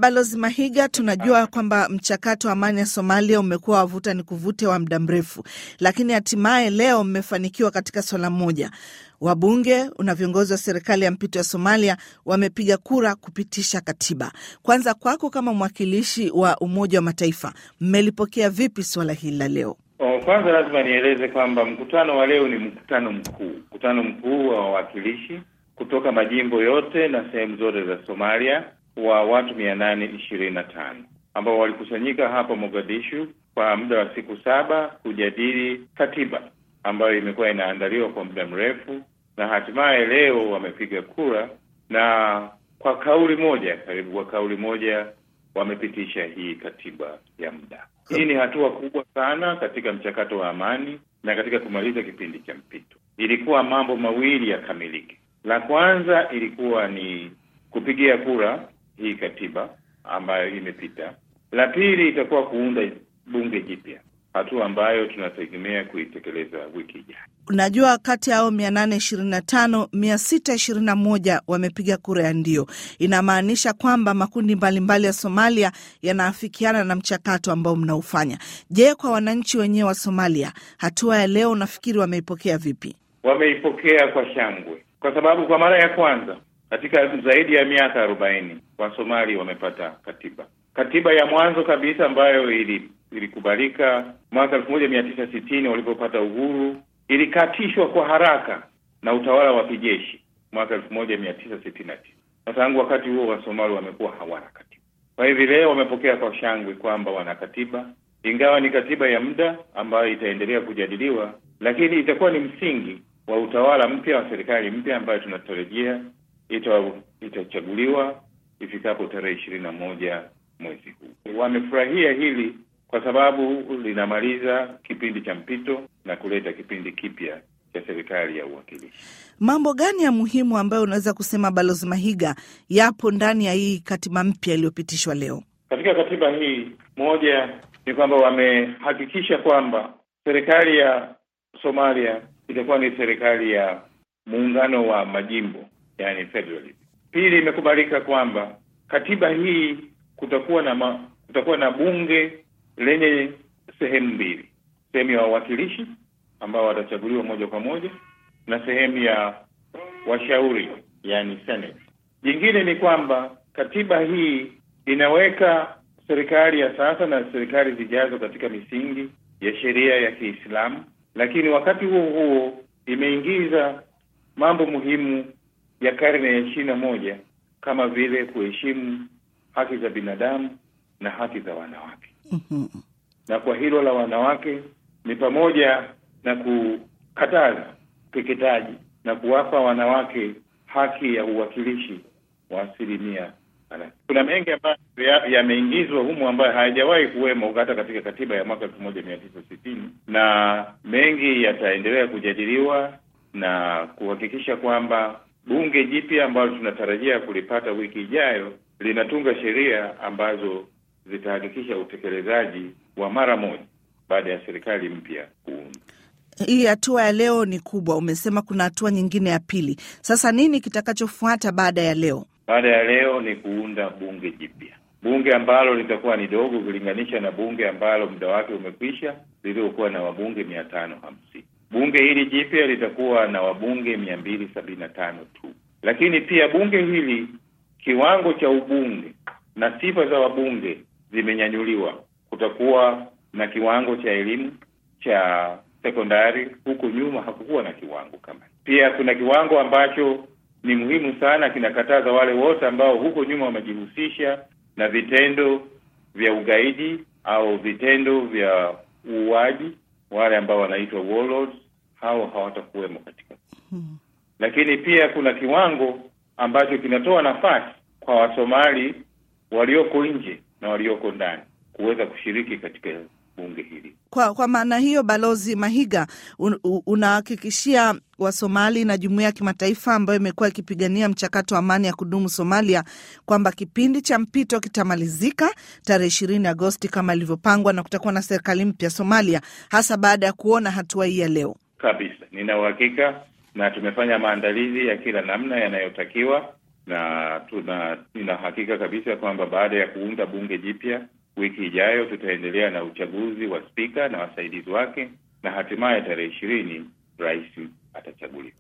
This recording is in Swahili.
Balozi Mahiga, tunajua kwamba mchakato wa amani ya Somalia umekuwa wavuta ni kuvute wa muda mrefu, lakini hatimaye leo mmefanikiwa katika swala moja. Wabunge na viongozi wa serikali ya mpito ya Somalia wamepiga kura kupitisha katiba. Kwanza kwako, kama mwakilishi wa Umoja wa Mataifa, mmelipokea vipi suala hili la leo? Kwanza lazima nieleze kwamba mkutano wa leo ni mkutano mkuu, mkutano mkuu wa wawakilishi kutoka majimbo yote na sehemu zote za Somalia wa watu mia nane ishirini na tano ambao walikusanyika hapa Mogadishu kwa muda wa siku saba kujadili katiba ambayo imekuwa inaandaliwa kwa muda mrefu, na hatimaye leo wamepiga kura na kwa kauli moja, karibu kwa kauli moja wamepitisha hii katiba ya muda. Hii ni hatua kubwa sana katika mchakato wa amani na katika kumaliza kipindi cha mpito. Ilikuwa mambo mawili yakamilike. La kwanza ilikuwa ni kupigia kura hii katiba ambayo imepita. La pili itakuwa kuunda bunge jipya, hatua ambayo tunategemea kuitekeleza wiki ijayo. Unajua, kati ya hao mia nane ishirini na tano mia sita ishirini na moja wamepiga kura ya ndio. Inamaanisha kwamba makundi mbalimbali mbali ya Somalia yanaafikiana na mchakato ambao mnaufanya. Je, kwa wananchi wenyewe wa Somalia, hatua ya leo unafikiri wameipokea vipi? Wameipokea kwa shangwe, kwa sababu kwa mara ya kwanza katika zaidi ya miaka arobaini Wasomali wamepata katiba. Katiba ya mwanzo kabisa ambayo ili ilikubalika mwaka elfu moja mia tisa sitini walipopata uhuru ilikatishwa kwa haraka na utawala wa kijeshi mwaka elfu moja mia tisa sitini na tisa na tangu wakati huo Wasomali wamekuwa hawana katiba. Kwa hivi leo wamepokea kwa shangwe kwamba wana katiba, ingawa ni katiba ya muda ambayo itaendelea kujadiliwa, lakini itakuwa ni msingi wa utawala mpya wa serikali mpya ambayo tunatarajia ita itachaguliwa ifikapo tarehe ishirini na moja mwezi huu. Wamefurahia hili kwa sababu linamaliza kipindi cha mpito na kuleta kipindi kipya cha serikali ya uwakilishi. Mambo gani ya muhimu ambayo unaweza kusema Balozi Mahiga yapo ndani ya hii katiba mpya iliyopitishwa leo? Katika katiba hii, moja ni kwamba wamehakikisha kwamba serikali ya Somalia itakuwa ni serikali ya muungano wa majimbo, yani federalism. Pili, imekubalika kwamba katiba hii kutakuwa na ma, kutakuwa na bunge lenye sehemu mbili, sehemu ya wawakilishi ambao watachaguliwa moja kwa moja na sehemu ya washauri, yani senate. Jingine ni kwamba katiba hii inaweka serikali ya sasa na serikali zijazo katika misingi ya sheria ya Kiislamu, lakini wakati huo huo imeingiza mambo muhimu ya karne ya ishirini na moja kama vile kuheshimu haki za binadamu na haki za wanawake. mm-hmm. Na kwa hilo la wanawake ni pamoja na kukataza ukeketaji na kuwapa wanawake haki ya uwakilishi wa asilimia. Kuna mengi ambayo yameingizwa humu ambayo hayajawahi kuwemo hata katika katiba ya mwaka elfu moja mia tisa sitini na mengi yataendelea kujadiliwa na kuhakikisha kwamba bunge jipya ambalo tunatarajia kulipata wiki ijayo linatunga sheria ambazo zitahakikisha utekelezaji wa mara moja baada ya serikali mpya kuundwa. Hii hatua ya leo ni kubwa, umesema kuna hatua nyingine ya pili. Sasa nini kitakachofuata baada ya leo? Baada ya leo ni kuunda bunge jipya, bunge ambalo litakuwa ni dogo kulinganisha na bunge ambalo muda wake umekwisha liliokuwa na wabunge mia tano hamsini. Bunge hili jipya litakuwa na wabunge mia mbili sabini na tano tu, lakini pia bunge hili kiwango cha ubunge na sifa za wabunge zimenyanyuliwa. Kutakuwa na kiwango cha elimu cha sekondari, huku nyuma hakukuwa na kiwango kama. Pia kuna kiwango ambacho ni muhimu sana, kinakataza wale wote ambao huko nyuma wamejihusisha na vitendo vya ugaidi au vitendo vya uuaji, wale ambao wanaitwa warlords, hao hawatakuwemo katika hmm. Lakini pia kuna kiwango ambacho kinatoa nafasi kwa Wasomali walioko nje na walioko ndani kuweza kushiriki katika bunge hili. Kwa, kwa maana hiyo, Balozi Mahiga, un, unahakikishia Wasomali na jumuiya ya kimataifa ambayo imekuwa ikipigania mchakato wa amani ya kudumu Somalia kwamba kipindi cha mpito kitamalizika tarehe ishirini Agosti kama ilivyopangwa na kutakuwa na serikali mpya Somalia, hasa baada ya kuona hatua hii ya leo. Kabisa, nina uhakika na tumefanya maandalizi ya kila namna yanayotakiwa na tuna nina hakika kabisa kwamba baada ya kuunda bunge jipya wiki ijayo tutaendelea na uchaguzi wa spika na wasaidizi wake na hatimaye tarehe ishirini rais atachaguliwa.